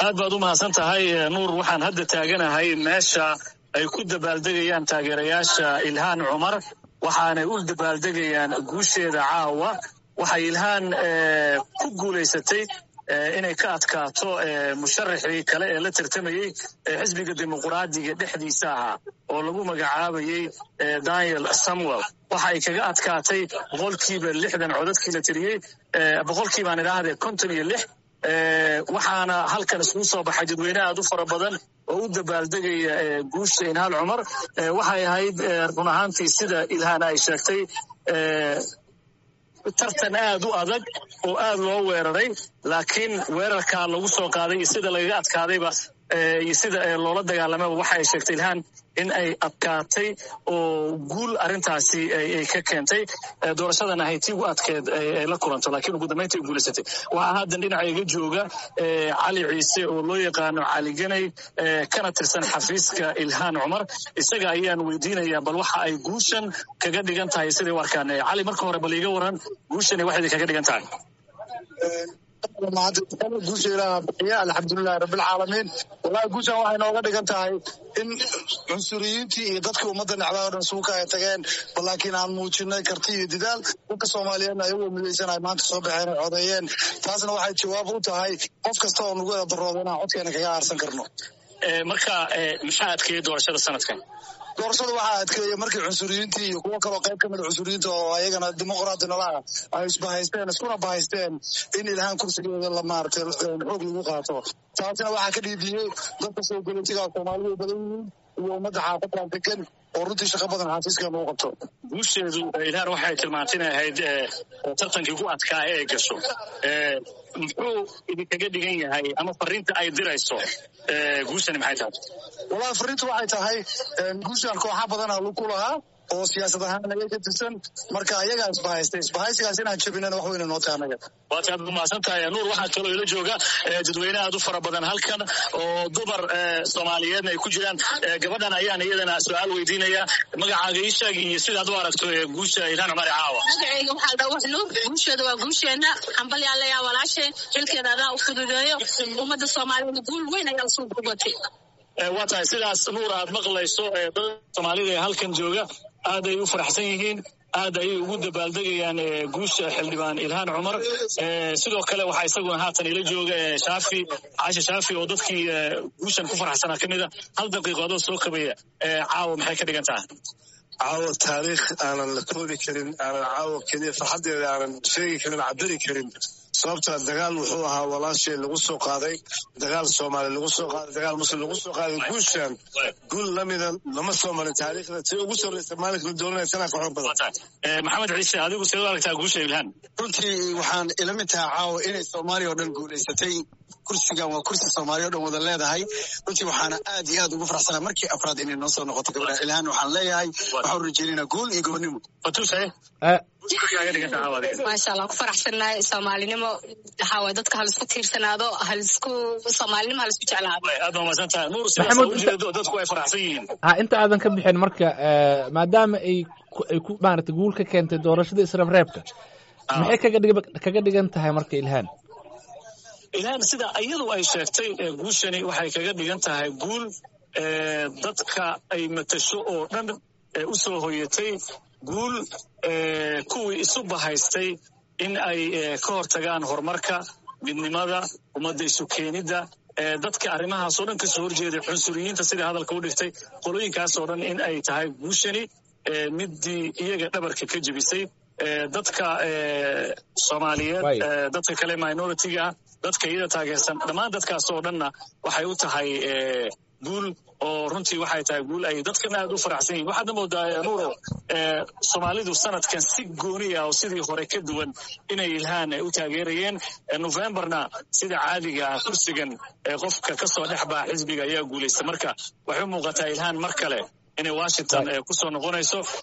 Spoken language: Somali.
aad baad u mahadsan tahay nuur waxaan hadda taaganahay meesha ay ku dabaaldegayaan taageerayaasha ilhaan cumar waxaanay u dabaaldegayaan guusheeda caawa waxay ilhaan ku guulaysatay inay ka adkaato musharaxii kale ee la tartamayey xisbiga dimuquraadiga dhexdiisa ahaa oo lagu magacaabayey daniel samuel waxa ay kaga adkaatay boqolkiiba lixdan codadkii la tiriyey boqolkiibaan idhaahdee konton iyo lix waxaana halkan iskugu soo baxay dadweyne aad u fara badan oo u dabaaldegaya guusha ilhaan cumar waxay ahayd run ahaantii sida ilhaan ay sheegtay tartan aad u adag oo aad loo weeraray laakiin weerarkaa lagu soo qaaday iyo sida lagaga adkaadayba iyo sida loola dagaalamaba waxa ay sheegtay ilhaan in ay adkaatay oo guul arrintaasi ay ka keentay doorashadan ahay tii ugu adkeed ay la kulanto laakiin ugu dambaynta ay guulaysatay waxaa haddan dhinaca iga jooga cali ciise oo loo yaqaano cali ganay kana tirsan xafiiska ilhaan cumar isaga ayaan weydiinayaa bal waxa ay guushan kaga dhigan tahay siday u arkaan cali marka hore bal iga waran guushani waxay kaga dhigan tahay guusha ilaaha bixiya alxamdulilahi rabbilcaalamiin wallahi guushan waxay nooga dhigan tahay in cunsuriyiintii iyo dadkii ummadda necdaa o dhan suuka ay tageen bal laakiin aan muujinay karti iyo didaal dadka soomaaliyeedna ayagoo midaysan ay maanta soo baxeen ay codeeyeen taasna waxay jawaab u tahay qof kasta oo nagu eedarooda inaan codkeena kaga aarsan karno marka maxaa adkeeyey doorashada sanadkan doorashada waxaa adkeeya markii cunsuriyiintii iyo kuwo kaloo qayb ka mida cunsuriyiinta oo ayagana dimuqraadi nolaha ay isbahaysteen iskuna bahaysteen in ilhaan kursigeeda la maaragtay xoog lagu qaato taasina waxaa ka dhiidiyey dadka soo galootiga soomaalidu badan yihiin iyo ummadda xaafaddan degan oo runtii shaqo badan xafiiskan uu qabto guusheedu ilhaan waxay tilmaantay inay ahayd tartankii ku adkaa ee gasho muxuu idinkaga dhigan yahay ama fariinta ay dirayso guushani maxay tahay wallahi fariintu waxay tahay guushan kooxa badana ku lahaa oo siyaasad ahaan naga ka tirsan marka ayagaa isbahaystay isbahaysigaas inaan jabinana wax weyna noo tahay anaga waad aad umahadsan tahay nuur waxaa kaloo ila jooga dadweyne aad u fara badan halkan oo dumar soomaaliyeedna ay ku jiraan gabadhan ayaan iyadana su-aal weydiinaya magacaaga ii sheeg iyo sidaad u aragto guusha ilhaan cumar caawa magacayga waxaa dhaa wax nuur guusheeda waa guusheena xambalyaa layaa walaashe xilkeeda adaa u fududeeyo ummadda soomaaliyeed guul weyn ayaa usoo gubatay waa tahay sidaas nuur aad maqlayso dad soomaalida ee halkan jooga aad ay u faraxsan yihiin aad ayay ugu dabaaldegayaan guusha xildhibaan ilhaan cumar sidoo kale waxaa isaguna haatan ila jooga shaafi caasha shaafi oo dadkii guushan ku faraxsanaa ka mida hal daqiiqo adoo soo kabaya caawa maxay ka dhigan tahay caawa taariikh aanan la koobi karin aanan caawa keliya farxaddeeda aanan sheegi karin cabiri karin sababtaa dagaal wuxuu ahaa walaashee lagu soo qaaday dagaal soomaali lagu soo qaaday dagaal muslim lagu soo qaaday guushan guul lamida lama soo marin taariikhda tii ugu sarreysa maalinka la dooranaya tanaa ka xoog badan maxamed ciise adigu sidee u aragtaa guusha ilhaan runtii waxaan ila mid tahay caawa inay soomaaliya oo dhan guulaysatay kursigan waa kursi soomaaliya o dhan wada leedahay runtii waxaana aad iyo aad ugu faraxsanaa markii afraad inay noo soo noqoto gabadha ilhaan waxaan leeyahay waxaan rajeynayna guul iyo gobonnimo maasha allah ku faraxsannahay soomaalinimo waxaa waay dadka halisku tiirsanaado halisku soomaalinimo halisku jeclaado aad baa mahadsan tahay nuur sidaas ujeedo dadku ay faraxsan yihiin ha inta aadan ka bixin marka maadaama ay ay ku maaragtay guul ka keentay doorashada israbreebka maxay kaga dhig kaga dhigan tahay marka ilhaan ilhaan sida iyadu ay sheegtay guushani waxay kaga dhigan tahay guul dadka ay matasho oo dhan u soo hoyatay guul kuwii isu bahaystay in ay ka hortagaan horumarka midnimada ummadda isu keenidda dadka arrimahaasoo dhan kasoo horjeeday cunsuriyiinta sida hadalka u dhigtay qolooyinkaasoo dhan in ay tahay guushani midii iyaga dhabarka ka jebisay dadka soomaaliyeed dadka kale minoritiga ah dadka iyada taageersan dhammaan dadkaas oo dhanna waxay u tahay guul oo runtii waxay tahay guul ay dadkana aad u faraxsan yihin waxaadna moodaa nuuro soomaalidu sanadkan si gooniya oo sidii hore ka duwan inay ilhaan u taageerayeen novemberna sida caadiga kursigan qofka kasoo dhex baa xisbiga ayaa guulaysta marka waxay u muuqataa ilhaan mar kale inay washington kusoo noqonayso